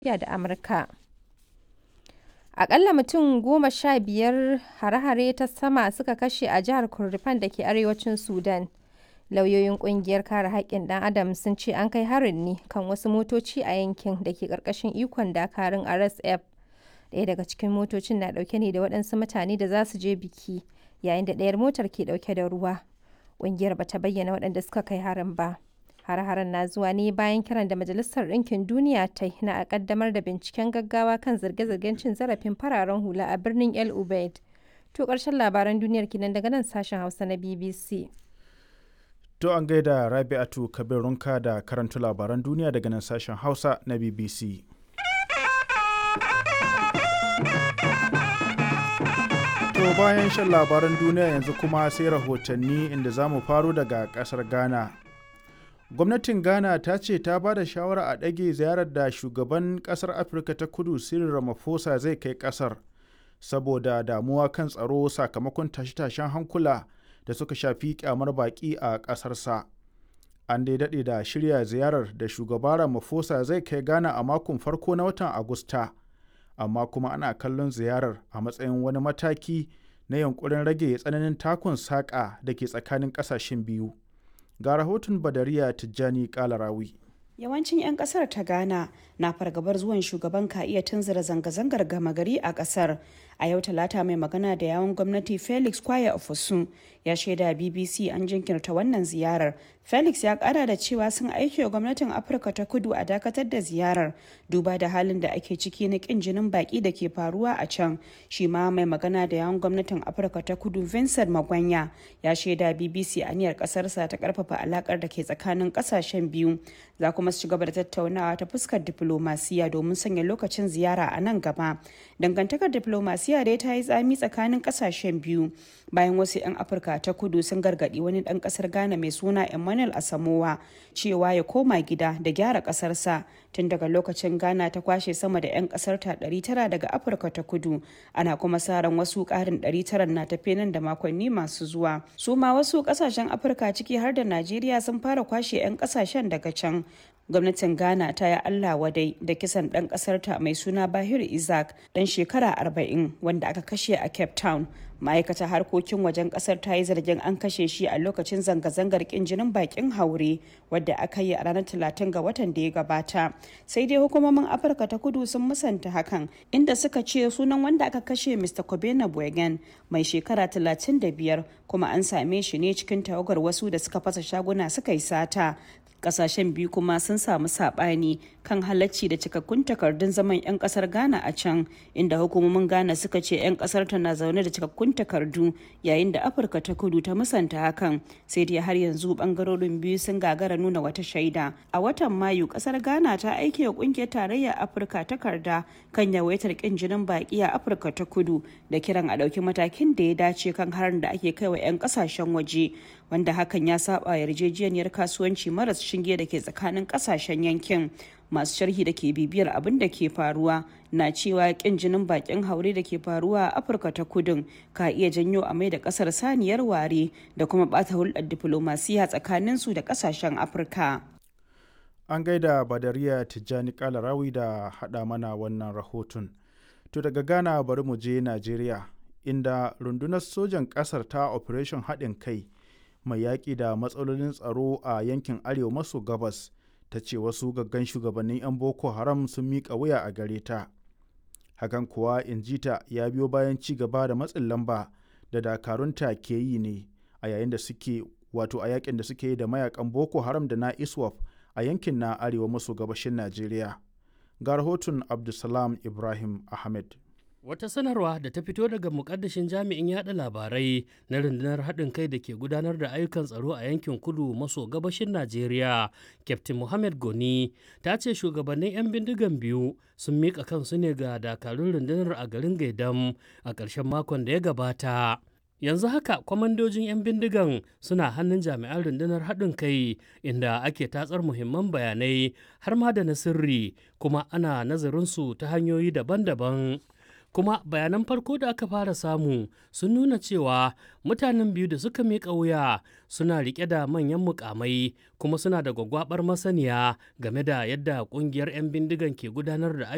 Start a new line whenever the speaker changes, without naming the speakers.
da Amurka. Aƙalla mutum goma sha biyar hare-hare ta sama suka kashe a jihar Kordofan da ke arewacin Sudan. Lauyoyin ƙungiyar kare haƙƙin ɗan Adam sun ce an kai harin ne kan wasu motoci a yankin da ke ƙarƙashin ikon dakarun RSF. Ɗaya daga cikin motocin na ɗauke ne da waɗansu mutane da za su je biki, yayin da ɗayar motar ke ɗauke da ruwa. Ƙungiyar ba ta bayyana waɗanda suka kai harin ba. Hare-haren na zuwa ne bayan kiran da Majalisar Ɗinkin Duniya ta yi na a ƙaddamar da binciken gaggawa kan zarge-zargen cin zarafin fararen hula a birnin El Ubaid. To ƙarshen labaran duniyar kenan daga nan sashen Hausa na BBC.
To an gaida Rabi'atu Kabirunka da karanta labaran duniya daga nan sashen Hausa na BBC. To bayan shan labaran duniya yanzu kuma sai rahotanni inda za mu faro daga ƙasar Ghana. Gwamnatin Ghana ta ce ta ba da shawara a ɗage ziyarar da shugaban ƙasar Afirka ta kudu Cyril Ramaphosa zai kai ƙasar saboda damuwa kan tsaro sakamakon tashe-tashen hankula da suka shafi kyamar baƙi a ƙasarsa. An dai daɗe da shirya ziyarar da shugaba Ramaphosa zai kai Ghana a makon farko na watan Agusta, amma kuma ana kallon ziyarar a matsayin wani mataki na yankurin rage tsananin takun saƙa da ke tsakanin ƙasashen biyu. Ga rahoton Badariya Tijjani Kalarawi.
Yawancin 'yan kasar ta Ghana na fargabar zuwan shugaban ka iya tunzura zanga-zangar gama gari a kasar. A yau talata mai magana da yawon gwamnati Felix Kwaya Ofosun ya shaida BBC an jinkirta wannan ziyarar. Felix ya kara da cewa sun aiki wa gwamnatin Afirka ta kudu a dakatar da ziyarar duba da halin da ake ciki na kin jinin baki da ke faruwa a can. Shi ma mai magana da yawon gwamnatin Afirka ta kudu Vincent Magwanya ya shaida BBC aniyar kasarsa ta karfafa alakar da ke tsakanin kasashen biyu. Za kuma su ci gaba da tattaunawa ta fuskar diplomasiya domin sanya lokacin ziyara a nan gaba. Dangantakar diplomasiya dai ta yi tsami tsakanin kasashen biyu bayan wasu 'yan Afirka ta kudu sun gargadi wani dan kasar Ghana mai suna Emmanuel Asamoah cewa ya koma gida da gyara kasarsa tun daga lokacin Ghana ta kwashe sama da 'yan kasar ta 900 daga Afirka ta kudu ana kuma sa ran wasu karin 900 na tafe nan da makonni masu zuwa. Su ma wasu kasashen Afirka ciki har da Najeriya sun fara kwashe 'yan kasashen daga can gwamnatin ghana ta yi allah wadai da kisan ɗan ƙasarta mai suna bahir isaac ɗan shekara 40 wanda aka kashe a cape town ma'aikatar harkokin wajen kasar ta yi zargin an kashe shi a lokacin zanga-zangar kin jinin bakin haure wadda aka yi a ranar 30 ga watan da ya gabata sai dai hukumomin afirka ta kudu sun musanta hakan inda suka ce sunan wanda aka kashe mr kobena bwegen mai shekara 35 kuma an same shi ne cikin tawagar wasu da suka fasa shaguna suka yi sata kasashen biyu kuma sun samu sabani kan halacci da cikakkun takardun zaman 'yan kasar ghana a can inda hukumomin ghana suka ce 'yan kasar ta na zaune da cikakkun takardu yayin da afirka ta kudu ta musanta hakan sai dai har yanzu bangarorin biyu sun gagara nuna wata shaida a watan mayu kasar ghana ta aike wa kungiyar tarayyar afirka takarda kan yawaitar kin jinin baki a afirka ta kudu da kiran a ɗauki matakin da ya dace kan harin da ake kai wa 'yan kasashen waje wanda hakan ya saba yarjejeniyar kasuwanci maras shinge da ke tsakanin kasashen yankin masu sharhi da ke bibiyar abin da ke faruwa na cewa kin jinin bakin haure da ke faruwa a afirka ta kudin ka iya janyo a mai da kasar saniyar ware da kuma bata hulɗar diflomasiya tsakanin su da kasashen afirka
an gaida badariya tijjani kalarawi da haɗa mana wannan rahoton to daga ghana bari mu je najeriya inda rundunar sojan ƙasar ta operation haɗin kai mai yaƙi da matsalolin tsaro a yankin arewa maso gabas ta ce wasu gaggan shugabannin 'yan boko haram sun miƙa wuya a gare ta hakan kuwa injita ya biyo bayan ci gaba da matsin lamba da dakarunta ke yi ne a yayin da suke wato a yakin da suke yi da mayakan boko haram da na iswaf a yankin na arewa maso gabashin najeriya ga rahoton abdulsalam ibrahim ahmed
Wata sanarwa da ta fito daga mukaddashin jami'in yada labarai na rundunar haɗin kai da ke gudanar da ayyukan tsaro a yankin kudu maso gabashin Najeriya, Captain Mohammed Goni, ta ce shugabannin 'yan bindigan biyu sun miƙa kansu ne ga dakarun rundunar a garin Gaidam a ƙarshen makon da ya gabata. yanzu haka kwamandojin 'yan bindigan suna hannun jami'an rundunar haɗin kai inda ake tatsar muhimman bayanai har ma da na sirri kuma ana nazarinsu ta hanyoyi daban-daban kuma bayanan farko da aka fara samu sun nuna cewa mutanen biyu da suka miƙa wuya suna riƙe da manyan mukamai kuma suna da gwaggwabar masaniya game da yadda ƙungiyar 'yan bindigan ke gudanar da